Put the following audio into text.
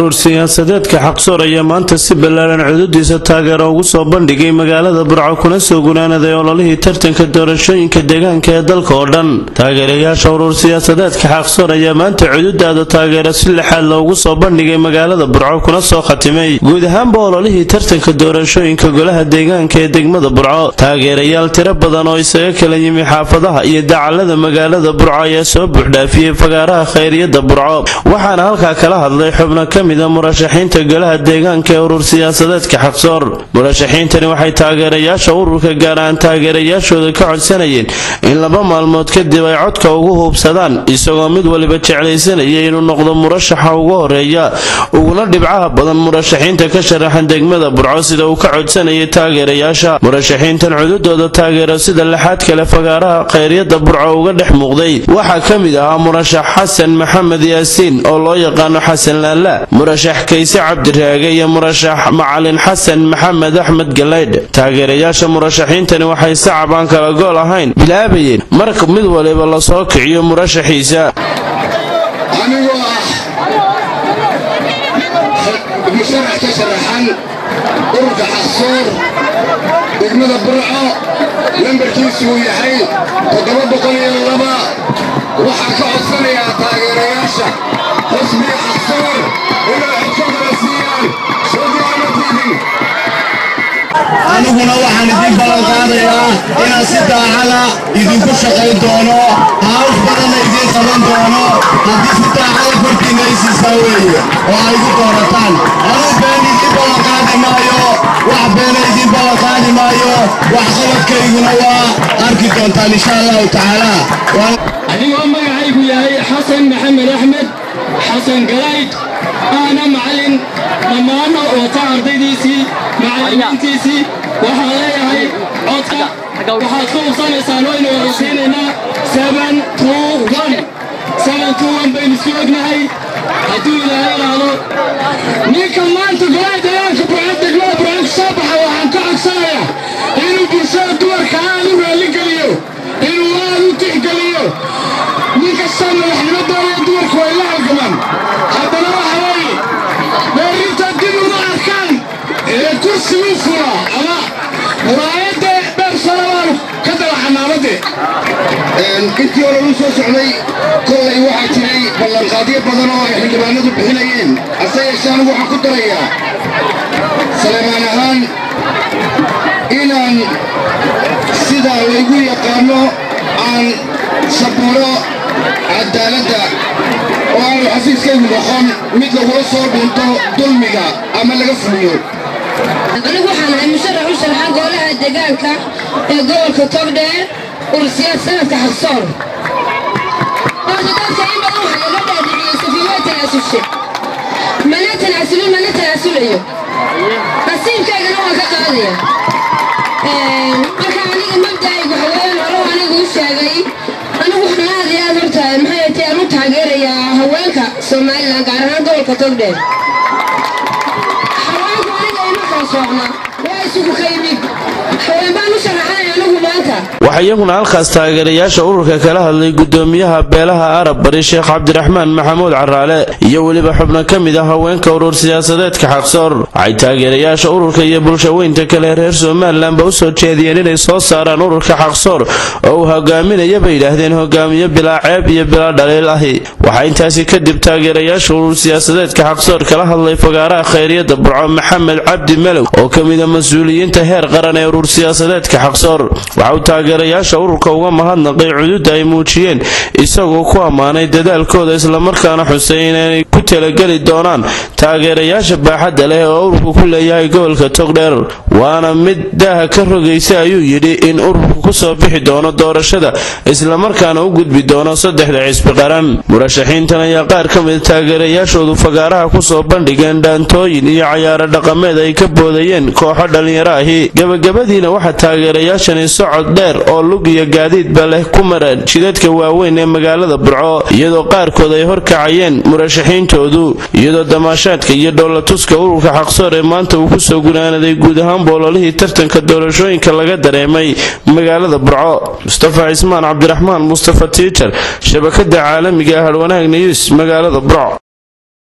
urur siyaasadeedka xaqsoor ayaa maanta si ballaaran cududiisa taageero ugu soo bandhigay magaalada burco kuna soo gunaanaday ololihii tartanka doorashooyinka deegaanka ee dalka oo dhan taageerayaasha urur siyaasadeedka xaqsoor ayaa maanta cududaada taageero si lixaad loogu soo bandhigay magaalada burco kuna soo khatimay guud ahaanba ololihii tartanka doorashooyinka golaha deegaanka ee degmada burco taageerayaal tiro badan oo isaga kala yimi xaafadaha iyo dacalada magaalada burco ayaa soo buuxdhaafiyey fagaaraha khayriyada burco waxaana halkaa kala hadlay xubno ka mida murashaxiinta golaha deegaanka ee urur siyaasadeedka xaqsoor murashaxiintani waxay taageerayaasha ururka gaar ahaan taageerayaashooda ka codsanayeen in laba maalmood kadib ay codka ugu huubsadaan isagoo mid waliba jeclaysanaya inuu noqdo murashaxa ugu horeeya uguna dhibcaha badan murashaxiinta ka sharaxan degmada burco sida uu ka codsanayay taageerayaasha murashaxiintan cududooda taageero sida lixaad kale fagaaraha khayryada burco uga dhex muuqday waxaa ka mid ahaa murashax xasan maxamed yaasiin oo loo yaqaano xasan laala murashax kayse cabdiraage iyo murashax macalin xasan maxamed axmed galaydh taageerayaasha murashaxiintani waxay sacab aan kala gool ahayn bilaabayeen marka mid waliba lasoo kiciyo murashaxiisa anigoo ah musharax ka sharaxan ururka xaqsoor degmada burco lambarkiisu uu yahay toddoba boqol iyo laba waxaan ka codsanayaa taageerayaasha xisbiga xaqsoor inay codkooda siiyaan soogaamatiidin aniguna waxaan idin ballan qaadayaa inaan si daacada idinku shaqayn doono hawl badanna idiin qaban doono haddii si daacada korkiinna isiisaa weeye oo ay igu doorataan anuu been idiin ballan qaadi maayo wax beena idiin ballan qaadi maayo wax qabadkayguna waa arki doontaan insha allahu tacaala adigoo magacaygu yahay xasan maxamed axmed xasan galayd aana macallin dhammaanna wata ardaydiisii macallimiintiisii waxaan leeyahay codka waxaad ku hubsanaysaan waynu waraysiinaynaa seven two one seven two one baynu isku ognahay hadduu ilaahay idhaahdo ninka maanta golaha deegaanka burcad degmada burcad soo baxa waxaan ka codsanayaa inuu bulshada dumarka aad u raalligeliyo inuu aad u tixgeliyo nin kastaa madaxnimo doonaya dumarku way la halgamaan haddana waxa weeye dheerinta dib uma arkaan ee kursigu fura ama muraayadda dheer sanabaanu ka daba xamaamadde intii hore u soo socday kollay waxaa jiray ballanqaadyo badan oo ay xildhibaanadu bixinayeen hase yeeshee anigu waxaan ku darayaa saleemaan ahaan inaan sidaa laygu yaqaanno aan sabuuro cadaaladda oo aanu xafiiskaygu noqon mid lagula soo dhunto dulmiga ama laga fuliyo anigu waxaan ahay musharax u sharxa golaha deegaanka ee gobolka togdheer urur siyaasadeedka xaqsoor horta dadka in badan waxaa laga dhaadhiciyey safiimaa tanaasushe mana tanaasulin mana tanaasulayo nasiibkaygana waan ka qaadaya marka aniga mabda'aygu haween hore anigu u sheegay anigu waxaan aad iyo aad horta maxay tahay aan u taageerayaa haweenka somalilan gaar ahaan gobolka togdheer haweenku aniga ima kala soocna waa isugu ka yimid haween baan u sharaxanay anigu maanta waxaa iyaguna halkaas taageerayaasha ururka kala hadlay gudoomiyaha beelaha arab bari sheekh cabdiraxmaan maxamuud caraale iyo weliba xubno ka mid ah haweenka urur siyaasadeedka xaqsoor waxay taageerayaasha ururka iyo bulshaweynta kale reer somalilanba u soo jeediyeen inay soo saaraan ururka xaqsoor oo uu hogaaminaya bay yidhaahdeen hogaamiye bilaa ceeb iyo bilaa dhaliil ahi waxaa intaasi kadib taageerayaasha urur siyaasadeedka xaqsoor kala hadlay fagaaraha khayryada burco maxamed cabdi malow oo ka mida mas-uuliyiinta heer qaran ee urur siyaasadeedka xaqsoor waxa uu taageerayaasha ururka uga mahadnaqay cududda ay muujiyeen isagoo ku ammaanay dadaalkooda islamarkaana xusay inay ku talageli doonaan taageerayaasha baaxadda leh oo ururku ku leeyahay gobolka togdheer waana mid daaha ka rogaysa ayuu yidhi in ururku kusoo bixi doono doorashada islamarkaana u gudbi doono saddexda cisbi qaran murashaxiintan ayaa qaar ka mid taageerayaashoodu fagaaraha kusoo bandhigeen dhaantooyin iyo cayaaro dhaqameed ay ka boodayeen kooxo dhallinyaro ahi gebagabadiina waxaa taageerayaashani socod dheer oo lug iyo gaadiidba leh ku mareen jidadka waaweyn ee magaalada burco iyadoo qaarkood ay horkacayeen murashaxiintoodu iyadoo damaashaadka iyo dhoolatuska ururka xaqsoor ee maanta uu kusoo gunaanaday guud ahaan boololihii tartanka doorashooyinka laga dareemay magaalada burco mustafa cismaan cabdiraxmaan mustafa tiijar shabakada caalamiga ah harwanaag news magaalada burco